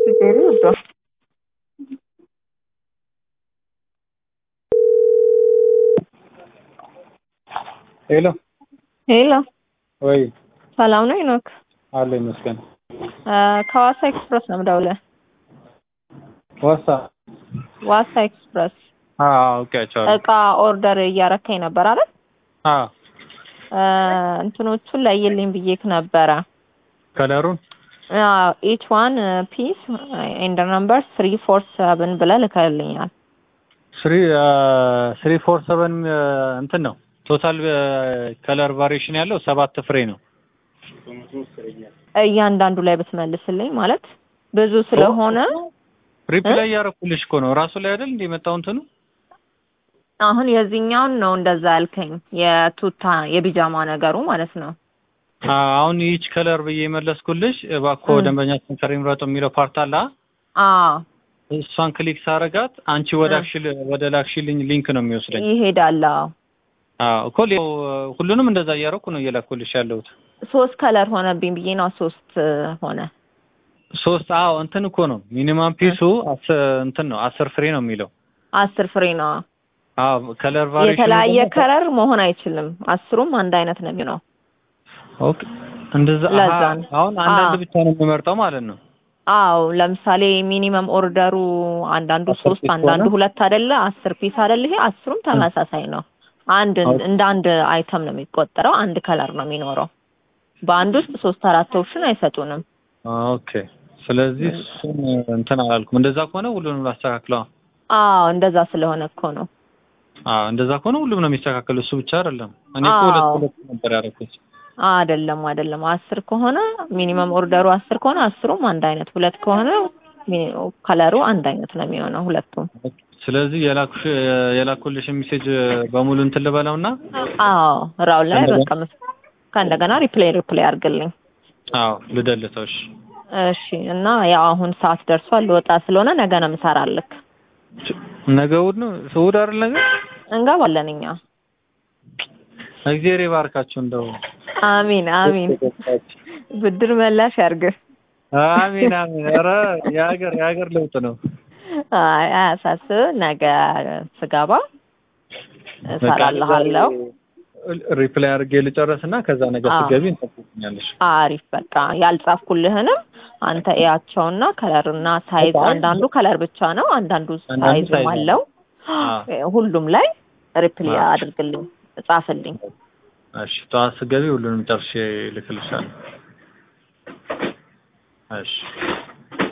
Sugeruto. ሄሎ ሄሎ ወይ ሰላም ነው ሄኖክ? አለ ይመስገን። ከዋሳ ኤክስፕረስ ነው የምደውልህ። ዋሳ ዋሳ ኤክስፕረስ አዎ አውቄያቸዋለሁ። እቃ ኦርደር እያረከኝ ነበር አይደል? አዎ እንትኖቹን ለይልኝ ብዬክ ነበረ። ከለሩን ኢች ዋን ፒስ ኤንድ ነምበር ስሪ ፎር ሰቨን ብለህ ልከልኛል። ስሪ ስሪ ፎር ሰቨን እንትን ነው ቶታል ከለር ቫሪዬሽን ያለው ሰባት ፍሬ ነው። እያንዳንዱ ላይ ብትመልስልኝ ማለት ብዙ ስለሆነ ሪፕላይ እያደረኩልሽ እኮ ነው ራሱ ላይ አይደል እንደ የመጣው እንትኑ አሁን የዚህኛውን ነው እንደዛ ያልከኝ የቱታ የቢጃማ ነገሩ ማለት ነው። አሁን ይች ከለር ብዬ የመለስኩልሽ እባክዎ ደንበኛችን ከሪ ምረጡ የሚለው ፓርት አለ። አዎ እሷን ክሊክ ሳረጋት አንቺ ወደ አክሽል ወደ ላክሽልኝ ሊንክ ነው የሚወስደኝ። ይሄዳል። አዎ አዎ እኮ ሌላው ሁሉንም እንደዛ እያደረኩ ነው እየላኩልሽ ያለሁት። ሶስት ከለር ሆነብኝ ብዬ ነው ሶስት ሆነ። ሶስት አዎ እንትን እኮ ነው ሚኒማም ፒሱ እንትን ነው አስር ፍሬ ነው የሚለው። አስር ፍሬ ነው። አዎ ከለር ቫሪዬሽን የተለያየ ከለር መሆን አይችልም። አስሩም አንድ አይነት ነው የሚሆነው። ኦኬ እንደዛ ለዛ አሀ፣ ነው። አሁን አንዳንድ አዎ። ብቻ ነው የምመርጠው ማለት ነው። አዎ ለምሳሌ ሚኒመም ኦርደሩ አንዳንዱ አስር ሶስት ፒስ አንዳንዱ ከሆነ? ሁለት አይደለ? አስር ፒስ አይደለ? ይሄ አስሩም ተመሳሳይ ነው። አንድ ኦኬ። እንደ አንድ አይተም ነው የሚቆጠረው። አንድ ከለር ነው የሚኖረው። በአንድ ውስጥ ሶስት አራት ኦፕሽን አይሰጡንም። ኦኬ ስለዚህ እሱን እንትን አላልኩም። እንደዛ ከሆነ ሁሉንም ላስተካክለው። አዎ እንደዛ ስለሆነ እኮ ነው። አዎ እንደዛ ከሆነ ሁሉም ነው የሚስተካከለው። እሱ ብቻ አይደለም። እኔ እኮ ሁለት አዎ። ሁለት ነበር ያደረኩት። አይደለም አይደለም። አስር ከሆነ ሚኒመም ኦርደሩ አስር ከሆነ አስሩም አንድ አይነት፣ ሁለት ከሆነ ሚኒ- ከለሩ አንድ አይነት ነው የሚሆነው ሁለቱም። ስለዚህ የላኩሽ የላኩልሽ ሜሴጅ በሙሉ እንትን ልበለውና አዎ ራው ላይ ከእንደገና- በቃ ምስ- ከእንደገና ሪፕሌይ ሪፕሌይ አድርግልኝ። አዎ ልደልተው። እሺ እሺ እና ያው አሁን ሰዓት ደርሷል ልወጣ ስለሆነ ነገ ነው የምሰራልክ። ነገ እሑድ ነው እሑድ አይደል? ነገ እንገባለን እኛ። እግዚአብሔር ይባርካችሁ። እንደው አሚን አሚን። ብድር መላሽ ያርግህ። አሚን አሚን። ኧረ የሀገር የሀገር ለውጥ ነው። አይ አያሳስብ። ነገ ስገባ እሰራልሃለሁ። ሪፕላይ አድርጌ ልጨርስና ከዛ ነገር አዎ። ስትገቢ እንጠብቅኛለሽ። አሪፍ በቃ ያልጻፍኩልህንም አንተ እያቸውና ከለርና ሳይዝ አይ፣ አንዳንዱ ከለር ብቻ ነው፣ አንዳንዱ አንዳንዱ ሳይዝም ሳይዝ አለው። አዎ። ሁሉም ላይ ሪፕሌይ አዎ። አድርግልኝ፣ ጻፍልኝ። እሺ ጠዋት ስትገቢ ሁሉንም ጨርሼ ልክልሻለሁ። እሺ